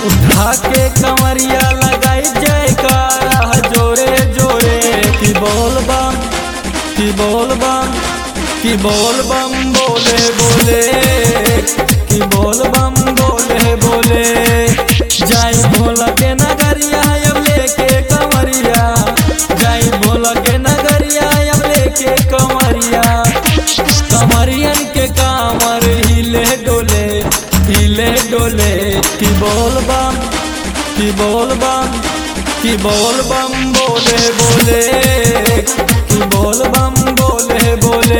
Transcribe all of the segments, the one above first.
उठा के कमरिया लगाई जयकारा जोरे जोरे की बोल बम की बोल बम की बोल बम बोले बोले की बोल बम बोले बोले जाई भोला के नगरिया अब लेके कमरिया जाई भोला के नगरिया अब लेके कमरिया कमरियन के कामर हिले डोले हिले डोले की बोल बम की बोल बम की बोल बम बोले बोले की बोल बम बोले बोले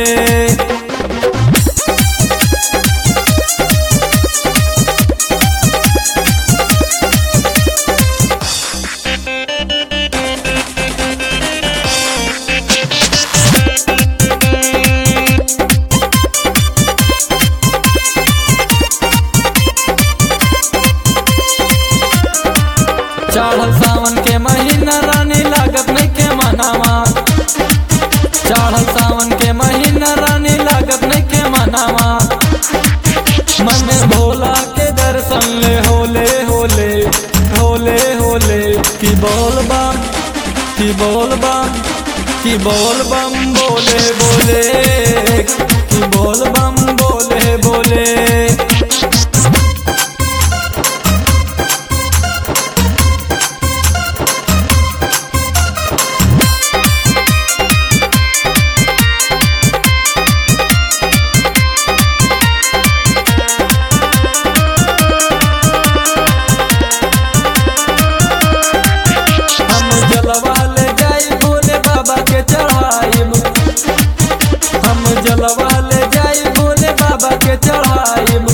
चढ़ल सावन के महीना रानी लागत नहीं के मनावा चढ़ल सावन के महीना रानी लागत नहीं के मनावा मन में भोला के दर्शन ले होले होले होले होले की बोल बम की बोल बम की बोल बम बोले बोले की बोल बम बोले बोले हम जलवा ले जाई भोले बाबा के चढ़ाइब हम जलवा ले जाई भोले बाबा के चढ़ाइब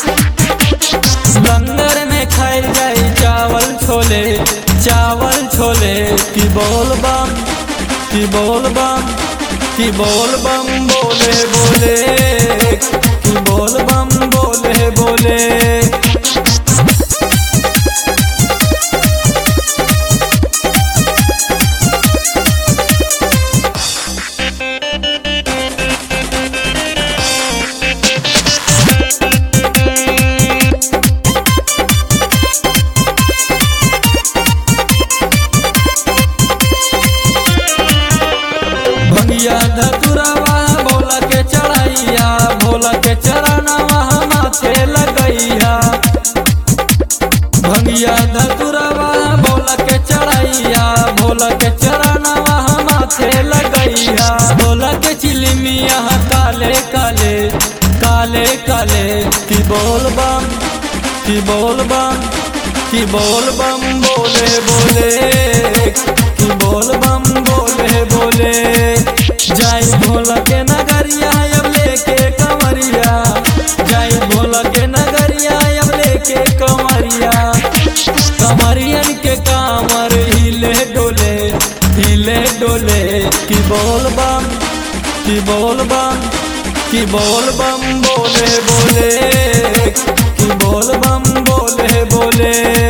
लंगर में खाई जाई चावल छोले चावल छोले की बोल बम की बोल बम की बोल बम बोले बोले की बोल बम बोले बोले भंगिया धतुरवा भोला के चढ़ैया भोला के चरणवा माथे लगैया भंगिया धतुरवा भोला के चढ़ैया भोला के चरणवा माथे लगैया भोला के चिलमिया काले काले काले काले की बोल बम की बोल बम की बोल बम बोले बोले की बोल बम बोले बोले जाई भोला के नगरिया अब लेके कमरिया जाई भोला के नगरिया अब लेके कमरिया कमरियन के कामर हिले डोले हिले डोले की बोल बम की बोल बम की बोल बम बोले बोले की बोल बम बोले बोले